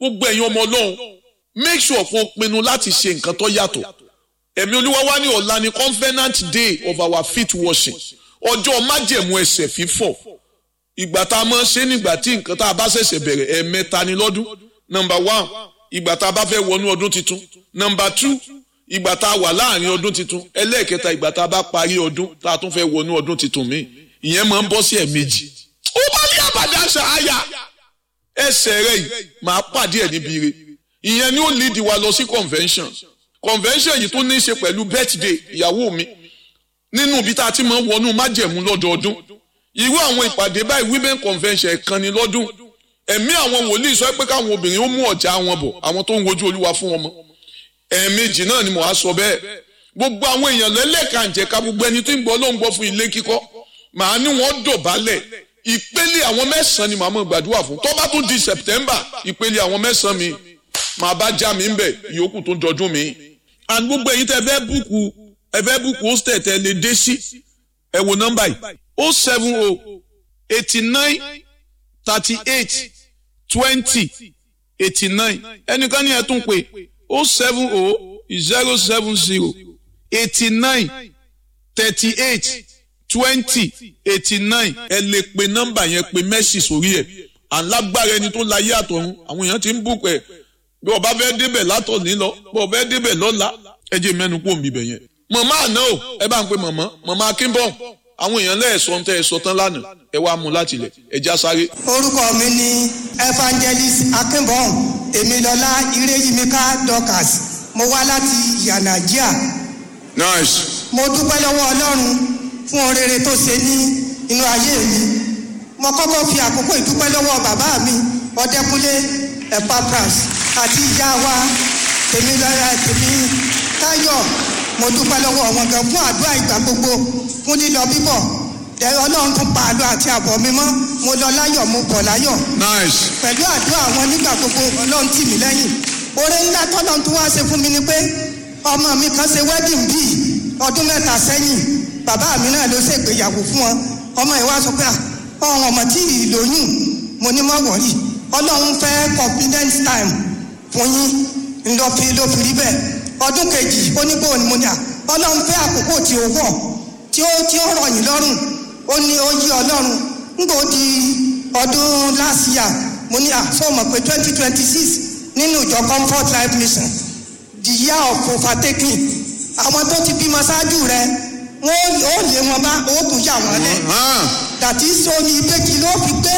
gbogbo ẹ̀yin ọmọ ọlọ́run make sure kó o pinnu láti ṣe nǹkan tó yàtọ̀ ẹ̀mí olúwa wá ní ọ̀la ní covenant day of our feet washing ọjọ́ májẹ̀mú ẹsẹ̀ fífọ̀ ìgbà tá a máa ṣe nígbà tí nǹkan tá a bá ṣẹ̀ṣẹ̀ bẹ̀rẹ̀ ẹ̀ẹ̀mẹ́ta ni lọ́dún number one ìgbà tá a bá fẹ́ wọnú ọdún tuntun number two ìgbà tá a wà láàrin ọdún tuntun ẹlẹ́ẹ̀kẹta ìgbà tá a bá parí ọdún tá a tún fẹ́ wọnú ọdún tuntun míì ìyẹn máa ń bọ́ sí ẹ̀ẹ̀mejì ó bá ní àbàdà ṣááyà ẹsẹ̀ rẹ̀ yìí máa pàdé ẹ̀ níbi ire ìyẹn ni ó lead wa lọ sí convention convention yìí tó ní í ṣe pẹ̀lú birthday ìyàwó mi nínú ibi tá a ti máa ń wọnú májẹ̀mú lọ́dọọdún irú àwọn ìpàdé báyìí women convention ẹ̀kan ni lọ́dún ẹ̀mí àwọn wòlíì sọ pé káwọn obìnrin ó mú ọ̀já wọn bọ̀ àwọn tó ń wojú olúwa fún wọn mọ́ ẹ̀ẹ̀mejì náà ni mo á sọ bẹ́ẹ̀ gbogbo àwọn èèyàn lẹ́lẹ́kànjẹ̀ka gbogbo ẹni tó ń gbọ́ ló ń gbọ́ fún ilé kíkọ́ màá ní wọ́n dọ̀bálẹ̀ ìpele àwọn mẹ́sàn-án ni màá mọ̀ gbàdúrà fún tó bá tún di September ìpele àwọn mẹ́sàn-án mi màá bá já mi ń bẹ̀ ìyókù tó dọdún mi. and gbogbo ẹ̀yin tẹ́ fẹ́ búùkù ẹ fẹ́ búùkù hostel tẹ́ lè dé sí ẹ wo nọ́mbà yìí o seven o eighty nine thirty eight twenty eighty nine ẹnìkan ní ẹ tún pé o seven o zero seven zero eighty nine thirty eight twenty eighty nine ẹ lè pe nọ́mbà yẹn pe mẹ́sì sórí ẹ̀ alágbára ẹni tó láyé àtọ̀run àwọn èèyàn ti ń bùkún ẹ̀ bí ọba fẹ́ débẹ̀ látọ̀ ní lọ bí ọba fẹ́ débẹ̀ lọ́la ẹ jẹ́ mẹ́nu kó mi bẹ̀ yẹn. màmá àná o ẹ bá ń pe màmá màmá akínbọ̀n àwọn èèyàn lẹ́ẹ̀sọ́ tẹ́ ẹ sọ tán lánàá ẹ wá mú láti ilẹ̀ ẹ já sáré. orúkọ mi ni evangelist akínbọ̀n èmilọ́lá ireyimika dorcas mo wá láti yanagia nice. mo dúpẹ́ lọ́wọ́ ọlọ́run fún ohun rere tó ṣe ní inú ayé mi mo kọ́kọ́ fi àkókò ìdúpẹ́ lọ́wọ́ bàbá mi ọdẹkùnlé epapras àti ìyá wa tèmi lọ́ra tèmi táyọ̀ mo dúpẹ́ lọ́wọ́ wọn gan fún àdúrà ìgbà gbogbo fún lílọ bíbọ̀ tẹ ọlọ́run tún pa àlọ́ àti àbọ̀ mi mọ́ mo lọ láyọ̀ mo bọ̀ láyọ̀ nice. pẹ̀lú àdúrà wọn nígbà gbogbo ọlọ́run tì mí lẹ́yìn oore ńlá tọ́lọ́run tún wá ṣe fún mi ni pé ọmọ mi kan ṣe wedding bíi ọdún mẹ́ta sẹ́yìn bàbá mi náà ló ṣègbéyàwó fún wọn ọmọ yìí wá sọ pé ọ̀hún ọmọ tí ì lóyún mo ní mọ́ wọ̀rí ọlọ́run fẹ́ confidence time fún yín ńlọ fi ló fi rí bẹ́ẹ̀ ọdún kejì onígbò ni mo ní à ọlọ́run fẹ́ àkókò tí ó wọ̀ tí ó tí ó rọ̀ yín lọ́rùn ó ní ó yí ọlọ́run ńgbò di ọdún last year mo ní à sọ mọ̀ pé twenty twenty six nínú ìjọ comfort life mission the year of overtaking àwọn tó ti bímọ ṣáájú rẹ wọn ó lé wọn bá ó tún yà wọn lẹ dàtí sóni ìbejì ló fi gbé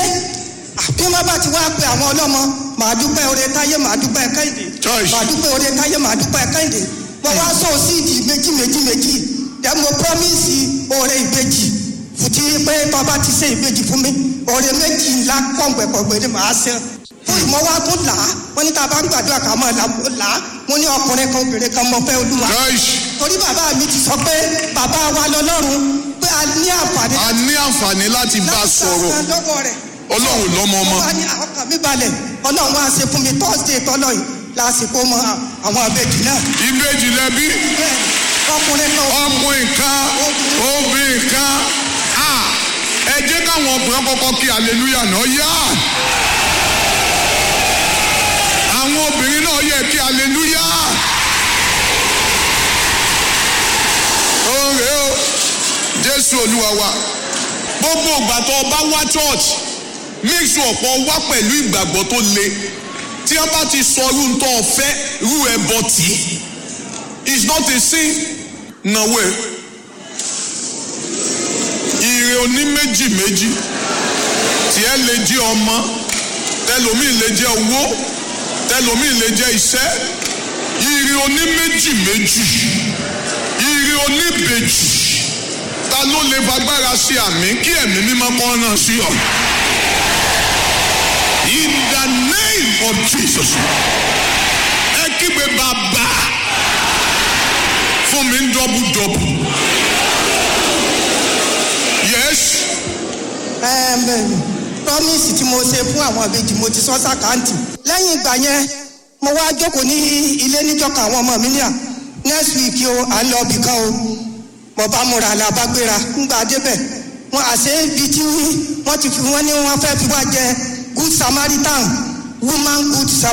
bí wọn bá ti wá pe àwọn ọlọ́mọ màá dúpẹ́ oore táyé màá dúpẹ́ kẹ́hìndé Choice. màá dúpẹ́ oore táyé màá dúpẹ́ kẹ́hìndé mo wá sọ síìdì méjì méjì méjì dẹ mo promise oore ìbejì fùtí pé bàbá ti ṣe ìbejì fún mi oore méjì ńlá pọ̀npẹ̀pọ̀gbẹ̀ ni màá ṣe fún ìmọ̀ wa tún là á wọ́n ní tá a bá ń gbàdúrà ká máa là á mo ní ọkùnrin kan obìnrin kan mọ fẹ́ olúwa nice. torí bàbá mi ti sọ pé bàbá wa lọ́lọ́run pé a ní àǹfààní a ní àǹfààní láti bá a sọ̀rọ̀ láti gbà lọ́wọ́ rẹ̀ ọlọ́run lọ́mọ ọmọ. wọ́n á ní ọkàn mi balẹ̀ ọlọ́run wá ṣe fún mi thursday tọ́lọ̀ yìí lásìkò mọ àwọn àbẹ̀jì náà ìbejì lẹbi bẹ́ẹ̀ ọkùnrin náà ọkùnrin kan obìnrin kan Ah, ẹ jẹ́ káwọn ọkùnrin kọ́kọ́ kí aleluya náà yá àwọn obìnrin náà yẹ kí aleluya oore o jésù olúwa wa gbogbo ìgbà tó o bá wá church make sure ọ̀pọ̀ wá pẹ̀lú ìgbàgbọ́ tó le tí wọ́n bá ti sọ irú tó o fẹ́ irú ẹbọ tì í it's not a sin nàwó ẹ ire oní méjì méjì tiẹ̀ lè jẹ́ ọmọ tẹlomi lè jẹ́ owó tẹlomi lè jẹ́ iṣẹ́ ire oní méjì méjì ire oní bèjì ta ló lè fagbára sí àmì kí ẹ̀mí mímọ́ kọ́ náà sí ọ. in the name of Jesus ẹ kígbe bàbá fún mi ń dọ́bù dọ́bù. yes Ẹm, promise tí mo ṣe fún àwọn àbejì mo ti sọ sàkáǹtì lẹ́yìn ìgbà yẹn mo wá jókòó ní ilé níjọka àwọn ọmọ mi ní à next week o à ń lọ ibì kan o mo bá múra là bá gbéra ńgbà débẹ̀ wọn àṣẹ ibi tí wọ́n ti fi wọ́n ní wọ́n fẹ́ fi wá jẹ good samaritan woman good samaritan.